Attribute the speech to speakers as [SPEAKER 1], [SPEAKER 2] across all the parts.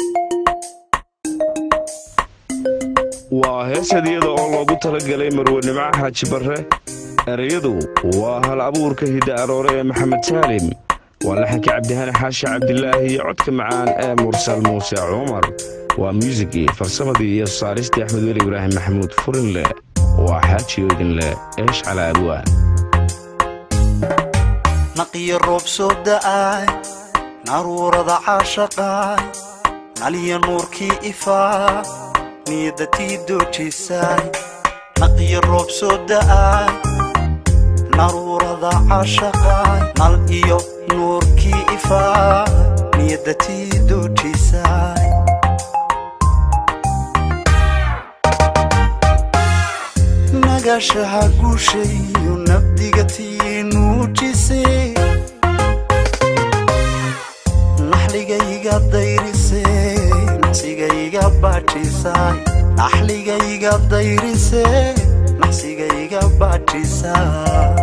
[SPEAKER 1] waa hees hadiyada oo loogu talagalay marwenimo xaaji barre ereyadu waa hal abuurka hidda aroore ee maxamed saalim waa laxankii cabdihani xaashi cabdilaahi iyo codka macaan ee mursal muuse cumar waa muusigii farsamadii iyo saaristii axmed weli ibraahim maxamuud furinleh waa xaaji oydinleh eesh calaa abwaan
[SPEAKER 2] naqiyo roob soo da'aay naruurada caashaqaay naliya nuurkii ifaa niyadda tii doojisaay naqiyo roob soo da'aay naruurada caashaqaay nal iyo nuurkii ifaa niyadda tii doojisaay nagashaha guushayo nabdiga tii nuujisay naxligayga dayrisee naqsigayga baajisay naxligayga dayrisee naqsigayga baajisay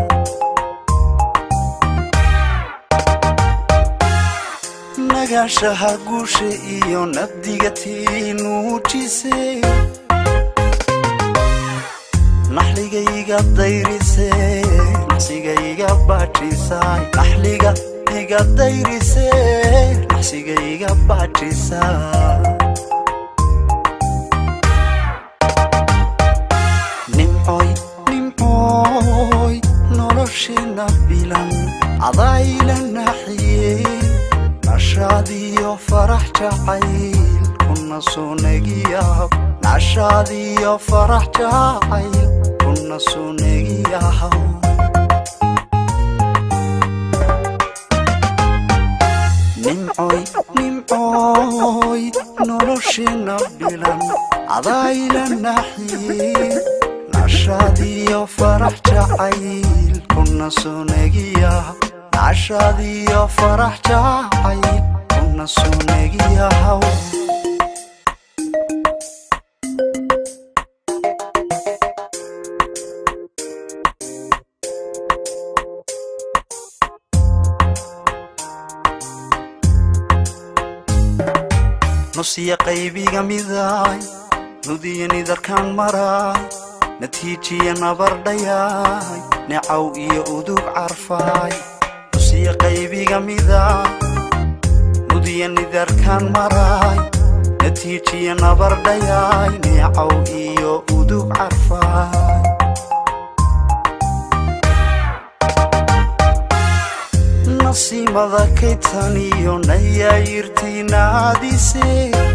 [SPEAKER 2] nagashaha guusha iyo nabdiga tii nuujisay naxligayga dayrisee naqsigayga baajisay naxliga iga dayrisee naqsigayga baajisay nimcoy nimcoy noloshina bilan adayla naxiyey nashaadiyo farax jacayl kuna sunagiyahaw nashaadiyo farax jacayl kuna sunagiyahaw nimcoy nimcoy noloshina bilan adayla naxiyey nashaadiyo farax jacayl kuna sunagiyahaw nashaadiyo farax jacayl kuna sunagiyahaw nusya qaybiga midaay nudiya nidarkaan maraay natiijiya nabardhayaay necaw iyo udug carfaay nusya qaybiga midaay nudiya nidarkaan maraay natiijiya nabardhayaay necaw iyo udug carfaay nasiimada kaytaniyo nayaayirtaynaadise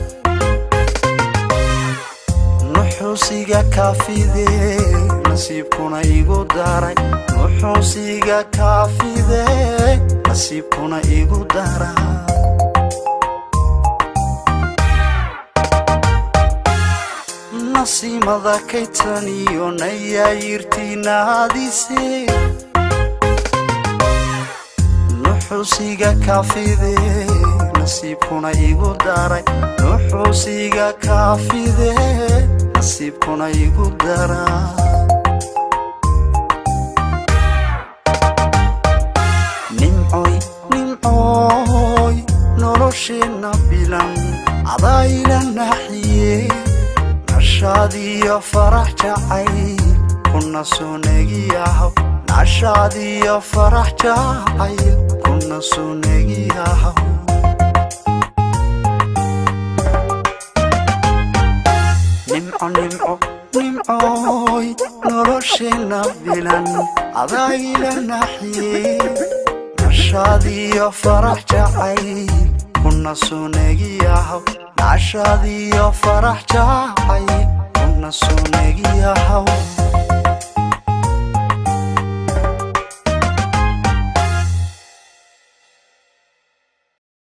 [SPEAKER 2] nuxuusiga kaafide nasiibkuna igu daray nuxuusiga kaafide nasiibkuna igu daray nasiimada kaytaniyo nayaayirtaynaadise nuxuusiga kaafide nasiibkuna igu daray nuxuusiga kaafide nasiibkuna igu daray nimcoy nimcoy noloshina bilan adayla naxiyey nashaadiyo farax jacayl kuna sunagiyahaw nashaadiyo farax jacayl kuna sunagiyahaw nimco nimco nimcoy noloshina bilan adayla naxiyey nashaadiyo farax jacayl kuna sunagiyahaw nashaadiyo farax jacayl kuna sunagiyahaw